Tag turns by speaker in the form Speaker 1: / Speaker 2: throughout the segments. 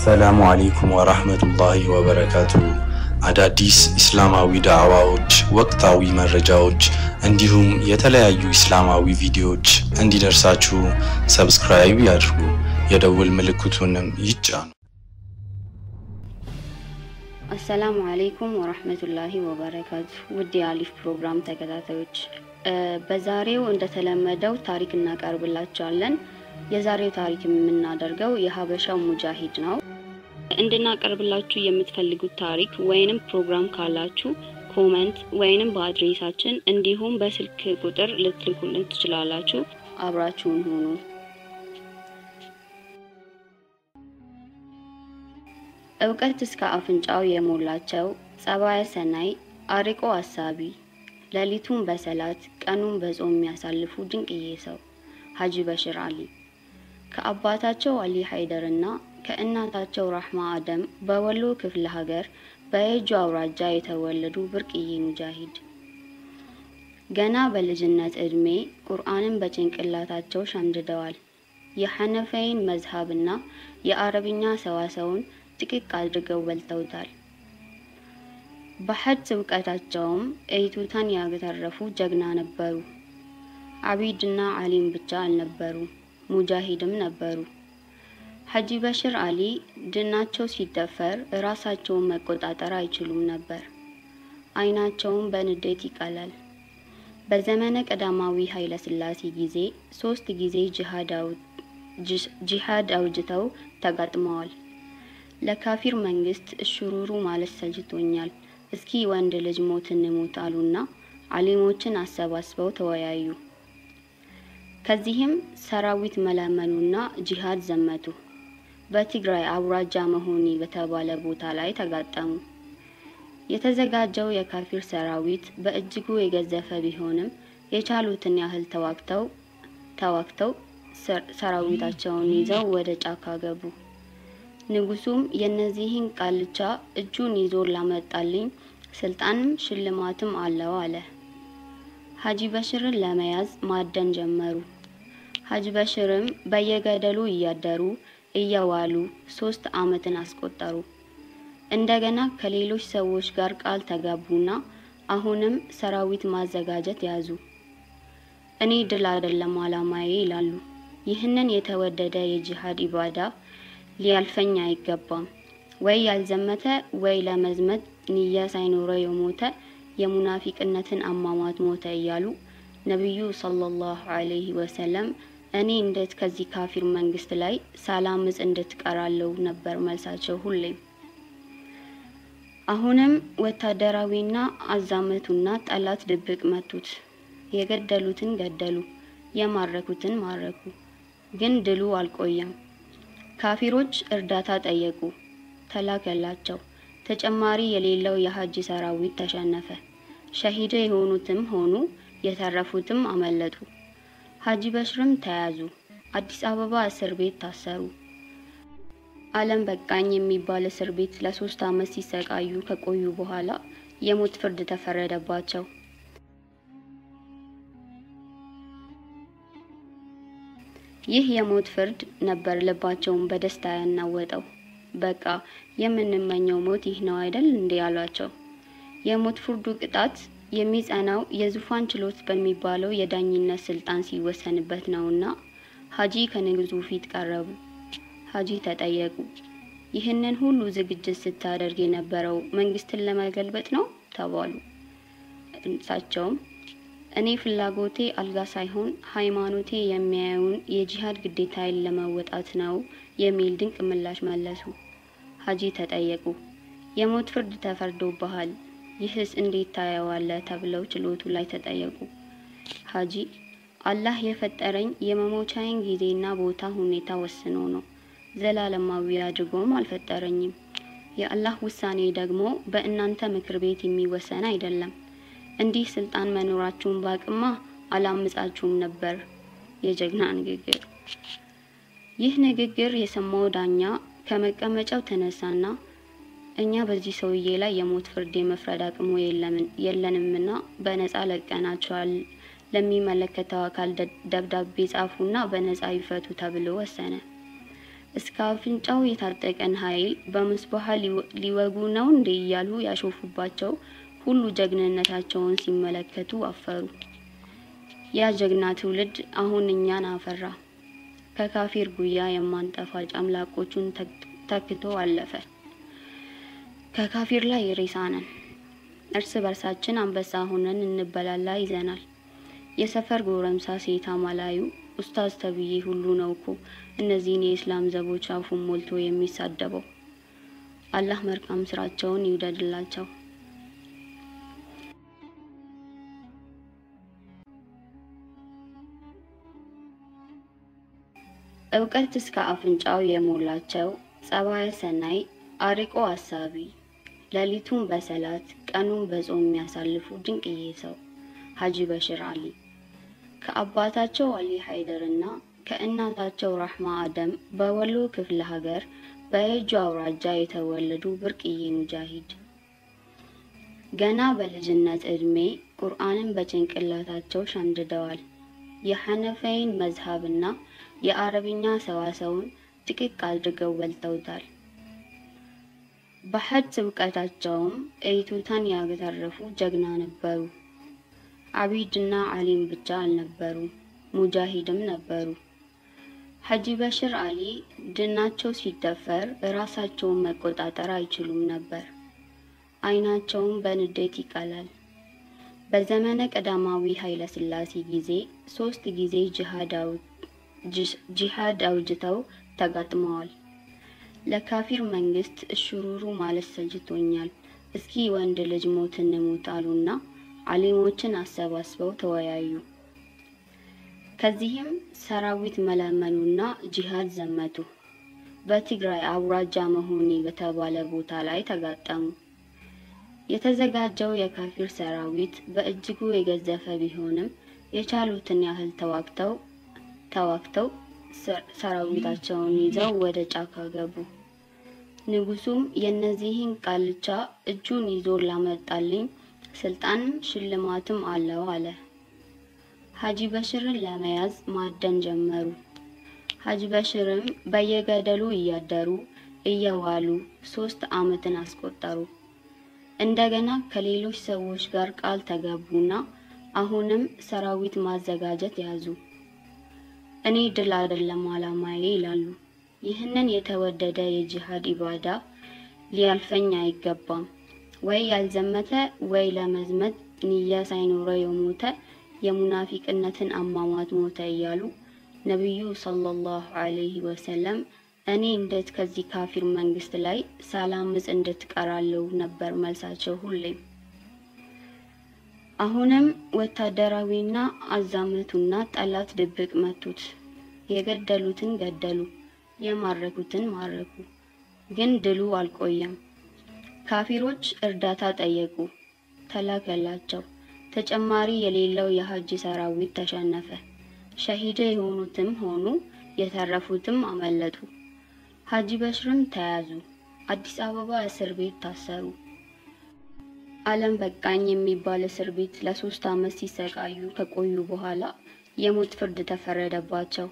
Speaker 1: አሰላሙ አሌይኩም ወራህመቱላሂ ወበረካቱ። አዳዲስ ኢስላማዊ ዳዕዋዎች፣ ወቅታዊ መረጃዎች እንዲሁም የተለያዩ ኢስላማዊ ቪዲዮዎች እንዲደርሳችሁ ሰብስክራይብ ያድርጉ፣ የደውል ምልክቱንም ይጫኑ።
Speaker 2: አሰላሙ አሌይኩም ወራህመቱላሂ ወበረካቱ። ውድ የአሊፍ ፕሮግራም ተከታታዮች በዛሬው እንደተለመደው ታሪክ እናቀርብላችኋለን። የዛሬው ታሪክ የምናደርገው የሀበሻው ሙጃሂድ ነው። እንድናቀርብላችሁ የምትፈልጉት ታሪክ ወይንም ፕሮግራም ካላችሁ ኮመንት ወይንም በአድሬሳችን እንዲሁም በስልክ ቁጥር ልትልኩልን ትችላላችሁ። አብራችሁን ሁኑ። እውቀት እስከ አፍንጫው የሞላቸው ጸባየ ሰናይ፣ አርቆ አሳቢ፣ ሌሊቱን በሰላት ቀኑን በጾም የሚያሳልፉ ድንቅዬ ሰው ሀጂ በሽር አሊ ከአባታቸው አሊ ሀይደር እና ከእናታቸው ራህማ አደም በወሎ ክፍለ ሀገር በየጁ አውራጃ የተወለዱ ብርቅዬ ሙጃሂድ ገና በልጅነት ዕድሜ ቁርአንን በጭንቅላታቸው ሸምድደዋል። የሐነፈይን መዝሀብና የአረብኛ ሰዋሰውን ጥቅቅ አድርገው በልተውታል። በሐድስ እውቀታቸውም እይቱታን ያተረፉ ጀግና ነበሩ። አቢድና አሊም ብቻ አልነበሩ፣ ሙጃሂድም ነበሩ። ሀጂ በሽር አሊ ድናቸው ሲደፈር ራሳቸውን መቆጣጠር አይችሉም ነበር። አይናቸውን በንዴት ይቀላል። በዘመነ ቀዳማዊ ኃይለ ሥላሴ ጊዜ ሶስት ጊዜ ጂሃድ አውጅተው ተጋጥመዋል። ለካፊር መንግስት እሽሩሩ ማለት ሰልችቶኛል፣ እስኪ ወንድ ልጅ ሞት እንሞት አሉና አሊሞችን አሰባስበው ተወያዩ። ከዚህም ሰራዊት መለመኑና ጂሃድ ዘመቱ። በትግራይ አውራጃ መሆኒ በተባለ ቦታ ላይ ተጋጠሙ። የተዘጋጀው የካፊር ሰራዊት በእጅጉ የገዘፈ ቢሆንም የቻሉትን ያህል ተዋግተው ተዋግተው ሰራዊታቸውን ይዘው ወደ ጫካ ገቡ። ንጉሱም የእነዚህን ቃልቻ እጁን ይዞ ላመጣልኝ ስልጣንም ሽልማትም አለው አለ። ሀጂ በሽርን ለመያዝ ማደን ጀመሩ። ሀጂ በሽርም በየገደሉ እያደሩ እየዋሉ ሶስት አመትን አስቆጠሩ። እንደገና ከሌሎች ሰዎች ጋር ቃል ተጋቡና አሁንም ሰራዊት ማዘጋጀት ያዙ። እኔ ድል አይደለም አላማዬ ይላሉ። ይህንን የተወደደ የጂሃድ ኢባዳ ሊያልፈኝ አይገባም። ወይ ያልዘመተ ወይ ለመዝመት ንያ ሳይኖረው የሞተ የሙናፊቅነትን አሟሟት ሞተ እያሉ ነቢዩ ሰለላሁ ዐለይሂ ወሰለም እኔ እንዴት ከዚህ ካፊር መንግስት ላይ ሳላምጽ እንድትቀራለው ነበር መልሳቸው ሁሌም። አሁንም ወታደራዊና አዛመቱና ጠላት ድብቅ መቱት። የገደሉትን ገደሉ፣ የማረኩትን ማረኩ። ግን ድሉ አልቆየም። ካፊሮች እርዳታ ጠየቁ፣ ተላከላቸው። ተጨማሪ የሌለው የሀጂ ሰራዊት ተሸነፈ። ሸሂድ የሆኑትም ሆኑ የተረፉትም አመለጡ። ሀጂ በሽርም ተያዙ። አዲስ አበባ እስር ቤት ታሰሩ። አለም በቃኝ የሚባል እስር ቤት ለሶስት አመት ሲሰቃዩ ከቆዩ በኋላ የሞት ፍርድ ተፈረደባቸው። ይህ የሞት ፍርድ ነበር ልባቸውን በደስታ ያናወጠው። በቃ የምንመኘው ሞት ይህ ነው አይደል እንዴ ያሏቸው። የሞት ፍርዱ ቅጣት የሚጸናው የዙፋን ችሎት በሚባለው የዳኝነት ስልጣን ሲወሰንበት ነውና ሀጂ ከንጉሱ ፊት ቀረቡ። ሀጂ ተጠየቁ። ይህንን ሁሉ ዝግጅት ስታደርግ የነበረው መንግስትን ለመገልበጥ ነው ተባሉ። እሳቸውም እኔ ፍላጎቴ አልጋ ሳይሆን ሃይማኖቴ የሚያየውን የጂሃድ ግዴታዬን ለመወጣት ነው የሚል ድንቅ ምላሽ መለሱ። ሀጂ ተጠየቁ። የሞት ፍርድ ተፈርዶብሃል፣ ይህስ እንዴት ታየዋለህ? ተብለው ችሎቱ ላይ ተጠየቁ። ሀጂ አላህ የፈጠረኝ የመሞቻዬን ጊዜና ቦታ ሁኔታ ወስኖ ነው፣ ዘላለማዊ አድርጎም አልፈጠረኝም። የአላህ ውሳኔ ደግሞ በእናንተ ምክር ቤት የሚወሰን አይደለም። እንዲህ ስልጣን መኖራችሁን ባቅማ አላምጻችሁም ነበር። የጀግና ንግግር። ይህ ንግግር የሰማው ዳኛ ከመቀመጫው ተነሳና እኛ በዚህ ሰውዬ ላይ የሞት ፍርድ የመፍረድ አቅሙ የለንምና በነጻ ለቀናቸዋል። ለሚመለከተው አካል ደብዳቤ ጻፉና በነጻ ይፈቱ ተብሎ ወሰነ። እስከ አፍንጫው የታጠቀን ኃይል በምስባህ ሊወጉ ነው እንዴ እያሉ ያሾፉባቸው ሁሉ ጀግንነታቸውን ሲመለከቱ አፈሩ። ያ ጀግና ትውልድ አሁን እኛን አፈራ። ከካፊር ጉያ የማንጠፋ ጨምላቆቹን ተክቶ አለፈ። ከካፊር ላይ ሬሳ ነን። እርስ በርሳችን አንበሳ ሆነን እንበላላ ይዘናል። የሰፈር ጎረምሳ ሴት አማላዩ ኡስታዝ ተብዬ ሁሉ ነው እኮ እነዚህን የእስላም ዘቦች አፉን ሞልቶ የሚሳደበው። አላህ መልካም ስራቸውን ይውደድላቸው። እውቀት እስከ አፍንጫው የሞላቸው ጸባየ ሰናይ አርቆ አሳቢ ሌሊቱን በሰላት ቀኑን በጾም የሚያሳልፉ ድንቅዬ ሰው ሀጂ በሽር አሊ ከአባታቸው አሊ ሀይደርና ከእናታቸው ራህማ አደም በወሎ ክፍለ ሀገር በየጁ አውራጃ የተወለዱ ብርቅዬ ሙጃሂድ ገና በልጅነት ዕድሜ ቁርአንን በጭንቅላታቸው ሸምድደዋል። የሐነፈይን መዝሀብና የአረብኛ ሰዋሰውን ጥቅቅ አድርገው በልተውታል። በሐጅ እውቀታቸውም እይቱታን ያተረፉ ጀግና ነበሩ። አቢድና አሊም ብቻ አልነበሩም፣ ሙጃሂድም ነበሩ። ሀጂ በሽር አሊ ድናቸው ሲደፈር ራሳቸውን መቆጣጠር አይችሉም ነበር። አይናቸውን በንዴት ይቀላል። በዘመነ ቀዳማዊ ኃይለ ሥላሴ ጊዜ ሶስት ጊዜ ጂሃድ አውጅተው ተጋጥመዋል። ለካፊር መንግስት እሽሩሩ ማለት ሰልችቶኛል፣ እስኪ ወንድ ልጅ ሞት እንሙት አሉና አሊሞችን አሰባስበው ተወያዩ። ከዚህም ሰራዊት መለመኑና ጂሃድ ዘመቱ። በትግራይ አውራጃ መሆኒ በተባለ ቦታ ላይ ተጋጠሙ። የተዘጋጀው የካፊር ሰራዊት በእጅጉ የገዘፈ ቢሆንም የቻሉትን ያህል ተዋግተው ተዋግተው ሰራዊታቸውን ይዘው ወደ ጫካ ገቡ። ንጉሱም የእነዚህን ቃልቻ እጁን ይዞ ላመጣልኝ ስልጣንም ሽልማትም አለው አለ። ሀጂ በሽርን ለመያዝ ማደን ጀመሩ። ሀጂ በሽርም በየገደሉ እያደሩ እየዋሉ ሶስት አመትን አስቆጠሩ። እንደገና ከሌሎች ሰዎች ጋር ቃል ተገቡና አሁንም ሰራዊት ማዘጋጀት ያዙ። እኔ ድል አይደለም አላማዬ ይላሉ። ይህንን የተወደደ የጂሃድ ኢባዳ ሊያልፈኝ አይገባም። ወይ ያልዘመተ ወይ ለመዝመት ንያ ሳይኖረው የሞተ የሙናፊቅነትን አሟሟት ሞተ እያሉ ነቢዩ ሰለላሁ ዐለይሂ ወሰለም እኔ እንዴት ከዚህ ካፊር መንግስት ላይ ሳላምጽ እንድትቀራለሁ ነበር መልሳቸው ሁሌም። አሁንም ወታደራዊና አዛመቱና ጠላት ድብቅ መቱት። የገደሉትን ገደሉ፣ የማረኩትን ማረኩ። ግን ድሉ አልቆየም። ካፊሮች እርዳታ ጠየቁ፣ ተላከላቸው። ተጨማሪ የሌለው የሀጂ ሰራዊት ተሸነፈ። ሸሂድ የሆኑትም ሆኑ የተረፉትም አመለጡ። ሀጂ በሽርም ተያዙ። አዲስ አበባ እስር ቤት ታሰሩ። ዓለም በቃኝ የሚባል እስር ቤት ለሶስት ዓመት ሲሰቃዩ ከቆዩ በኋላ የሞት ፍርድ ተፈረደባቸው።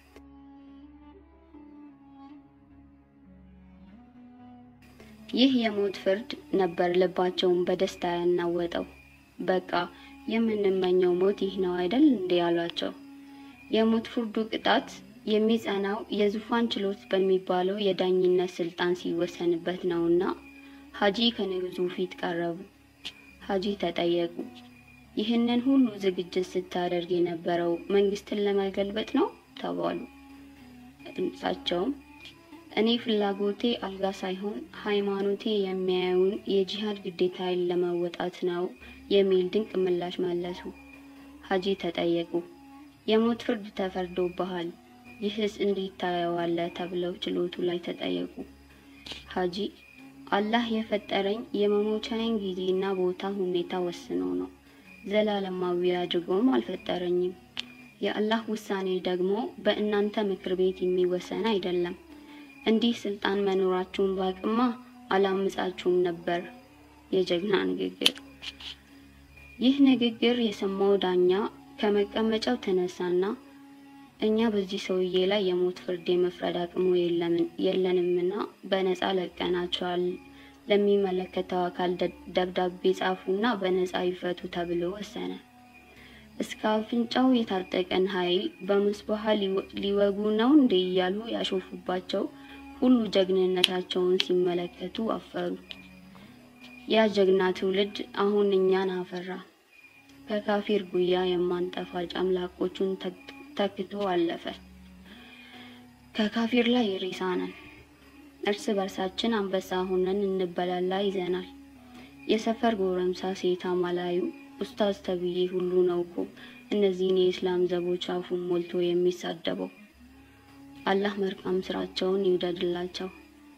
Speaker 2: ይህ የሞት ፍርድ ነበር ልባቸውን በደስታ ያናወጠው። በቃ የምንመኘው ሞት ይህ ነው አይደል እንዴ ያሏቸው። የሞት ፍርዱ ቅጣት የሚጸናው የዙፋን ችሎት በሚባለው የዳኝነት ስልጣን ሲወሰንበት ነውና ሀጂ ከንጉሱ ፊት ቀረቡ። ሀጂ ተጠየቁ። ይህንን ሁሉ ዝግጅት ስታደርግ የነበረው መንግስትን ለመገልበጥ ነው ተባሉ። እሳቸውም እኔ ፍላጎቴ አልጋ ሳይሆን ሃይማኖቴ የሚያየውን የጂሃድ ግዴታዬን ለመወጣት ነው የሚል ድንቅ ምላሽ መለሱ። ሀጂ ተጠየቁ። የሞት ፍርድ ተፈርዶብሃል፣ ይህስ እንዴት ታየዋለህ? ተብለው ችሎቱ ላይ ተጠየቁ። ሀጂ አላህ የፈጠረኝ የመሞቻዬን ጊዜና ቦታ ሁኔታ ወስኖ ነው። ዘላለማዊ አድርጎም አልፈጠረኝም። የአላህ ውሳኔ ደግሞ በእናንተ ምክር ቤት የሚወሰን አይደለም። እንዲህ ስልጣን መኖራችሁን ባቅማ አላምጻችሁም ነበር። የጀግና ንግግር። ይህ ንግግር የሰማው ዳኛ ከመቀመጫው ተነሳና እኛ በዚህ ሰውዬ ላይ የሞት ፍርድ የመፍረድ አቅሙ የለንምና በነፃ ለቀናቸዋል። ለሚመለከተው አካል ደብዳቤ ጻፉና በነፃ ይፈቱ ተብሎ ወሰነ። እስከ አፍንጫው የታጠቀን ኃይል በምስበሃ ሊወጉ ነው እንዴ እያሉ ያሾፉባቸው ሁሉ ጀግንነታቸውን ሲመለከቱ አፈሩ። ያ ጀግና ትውልድ አሁን እኛን አፈራ። ከካፊር ጉያ የማንጠፋ ጨምላቆቹን ተክቶ አለፈ። ከካፊር ላይ ሬሳ ነን። እርስ በርሳችን አንበሳ ሆነን እንበላላ ይዘናል። የሰፈር ጎረምሳ ሴት አማላዩ ኡስታዝ ተብዬ ሁሉ ነው እኮ እነዚህን የኢስላም ዘቦች አፉን ሞልቶ የሚሳደበው። አላህ መልካም ስራቸውን ይውደድላቸው።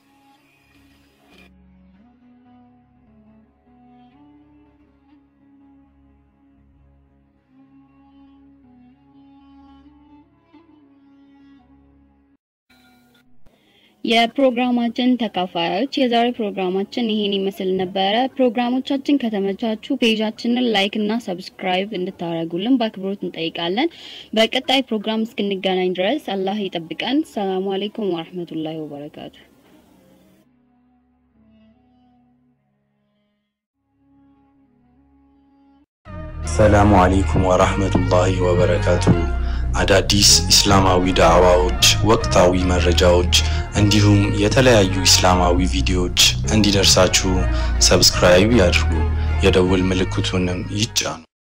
Speaker 2: የፕሮግራማችን ተካፋዮች የዛሬ ፕሮግራማችን ይሄን ይመስል ነበረ። ፕሮግራሞቻችን ከተመቻቹ ፔጃችንን ላይክ እና ሰብስክራይብ እንድታደርጉልን በአክብሮት እንጠይቃለን። በቀጣይ ፕሮግራም እስክንገናኝ ድረስ አላህ ይጠብቀን። ሰላሙ አሌይኩም ወረህመቱላሂ ወበረካቱ።
Speaker 1: ሰላሙ አሌይኩም ወራህመቱላሂ ወበረካቱ። አዳዲስ ኢስላማዊ ዳዕዋዎች፣ ወቅታዊ መረጃዎች እንዲሁም የተለያዩ ኢስላማዊ ቪዲዮዎች እንዲደርሳችሁ ሰብስክራይብ ያድርጉ፣ የደውል ምልክቱንም ይጫኑ።